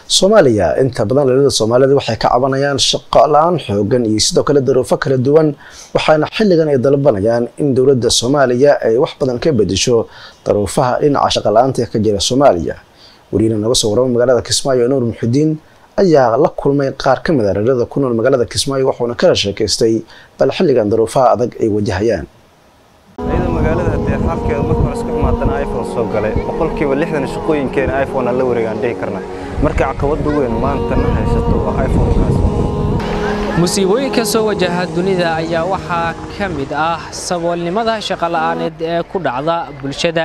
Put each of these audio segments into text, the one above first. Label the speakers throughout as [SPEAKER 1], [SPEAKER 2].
[SPEAKER 1] soomaaliya inta badan dhallinyarada soomaalida waxay ka cabanayaan shaqo la-aan xoogan iyo sidoo kale daruufo kala duwan waxaana xilligan ay dalbanayaan in dowladda soomaaliya ay wax badan ka bedesho daruufaha dhinaca shaqo la-aanta ka jira soomaaliya wariina naga soo warama magaalada kismaayo nuur muxudiin ayaa la kulmay qaar ka mid a dhallinyarada ku nool magaalada kismaayo wuxuuna kala sheekaystay bal xilligan daruufaha adag ay wajahayaan
[SPEAKER 2] iyadoo magaalada haddee xaalkeeda marka hore isku xumaadana iphone soo galay boqolkiiba lixdan shaqooyinkeena iphone aan la wareegaan dhihi karna marka caqabada weyn maantana haysato waa iphonekaas
[SPEAKER 3] musiibooyinka soo wajaha dunida ayaa waxaa ka mid ah saboolnimada shaqola'aaneed ee ku dhacda bulshada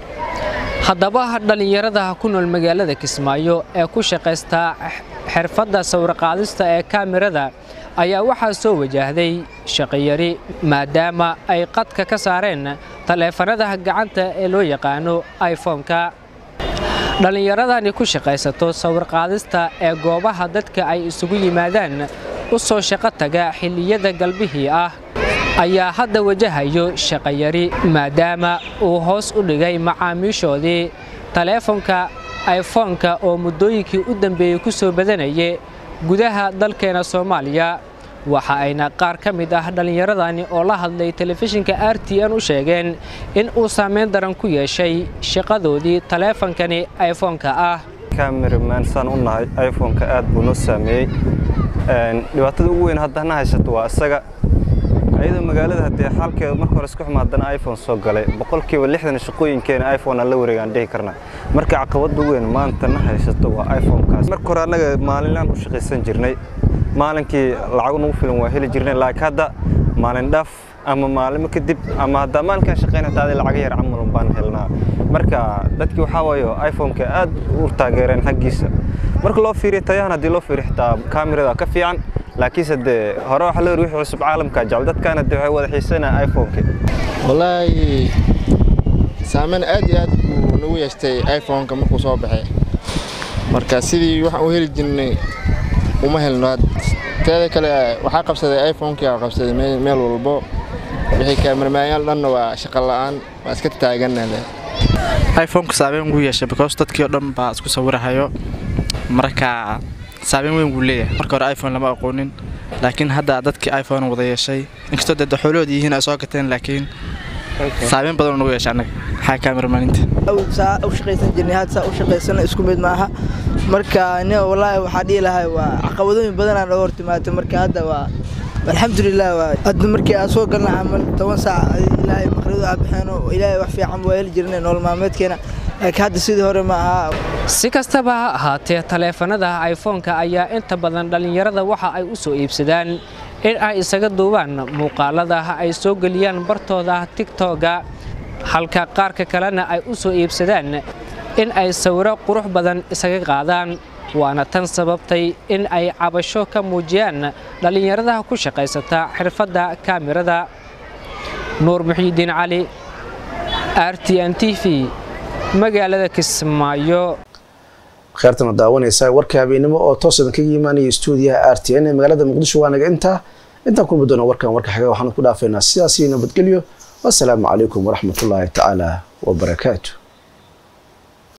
[SPEAKER 3] haddaba dhallinyarada ku nool magaalada kismaayo ee ku shaqaysta xirfadda sawirqaadista ee kaamirada ayaa waxaa soo wajahday shaqiyari maadaama ay qadka ka saareen taleefanada gacanta ee loo yaqaano iphone-ka dhallinyaradani ku shaqaysato sawirqaadista ee goobaha dadka ay isugu yimaadaan u soo shaqo taga xilliyada galbihii ah ayaa hadda wajahayo shaqayari maadaama uu hoos u dhigay macaamiishoodii taleefonka iphone-ka oo muddooyinkii u dambeeyey ku soo badanayay gudaha dalkeena soomaaliya waxa ayna qaar ka mid ah dhallinyaradani oo la hadlay telefishinka r t n u sheegeen in uu saameyn daran ku yeeshay shaqadoodii taleefonkani iphone-ka ah
[SPEAKER 2] cameraman saan u nahay iphone-ka aad buu noo saameeyey dhibaatada ugu weyn haddana haysato waa isaga iyadoo magaalada haddee xaalkeeda marka hore isku xumaadana iphone soo galay boqolkiiba lixdan shaqooyinkeena iphone aan la wareegaan dhihi karna marka caqabada weyn maantana haysato waa iphonekaas marka hore annaga maalinlaan u shaqaysan jirnay maalinkii lacag nagu filan waa heli jirnay laakiin hadda maalin dhaaf ama maalimo kadib ama haddaa maalinkaan shaqayn hataa adi lacaga yar camal baan helnaa marka dadkii waxaa waayo iphoneka aad u taageereen xaggiisa marka loo fiiriyo tayahan haddii loo fiiriyo xitaa kaamirada ka fiican laakiinse dee hore waxa loo wixii cusub caalamka jecel dadkaana dee waxay wada xiisanaa iphoneka
[SPEAKER 4] wallaahi saameyn aad iyo aad buu nagu yeeshtay iphoneka markuu soo baxay marka sidii waxaan u heli jirnay uma helno teeda kale waxaa qabsaday iphonekii aa qabsaday meel walbo wixii kaamirmaanyaal dhanna waa shaqa la'aan waa iska taaganale
[SPEAKER 5] iphoneka saameyn wuu yeeshay because dadkii oo dhan baa isku sawirahayo marka saameyn weyn wuu leeyahay marka hore iphone lama aqoonin laakiin hadda dadkii iphone wada yeeshay inkastoo dee xoolahooda yihiin ay soo gateen laakiin saameyn badan nagu yeeshay annaga maxaa kaamirmaaninta
[SPEAKER 6] saa u shaqaysan jirnay had saa u shaqaysana isku mid maaha marka nin wallaahi waxaa dhihi lahay waa caqabadooyin badanaa nooga hortimaatay marka hadda waa alxamdulilah waa hadda markii aan soo galna camal toban saac ilaahay maqradu aa baxeeno ilaahay wax fiican waa heli jirnay nolol maalmeedkeena laakiin hadda sidii hore ma aha
[SPEAKER 3] si kastaba ha ahaatee taleefanada iphone-ka ayaa inta badan dhallinyarada waxa ay u soo iibsadaan in ay isaga duubaan muuqaalada ay soo geliyaan bartooda tigtoga halka qaarka kalena ay u soo iibsadaan in ay sawiro qurux badan isaga qaadaan waana tan sababtay in ay cabasho ka muujiyaan dhallinyarada ku shaqaysata xirfadda kaamirada nuur muxiidiin cali r t n t v magaalada kismaayo
[SPEAKER 1] kheyrtana daawanaysa warka habeenimo oo toos idin kaga imaanaya stuudiyaha r t n ee magaalada muqdisho waa naga intaa intaan kulmi doona warkan warka xiga waxaan ku dhaafaynaa sidaas iyo nabadgelyo wasalaamu calaykum waraxmatullaahi tacaala wabarakaatu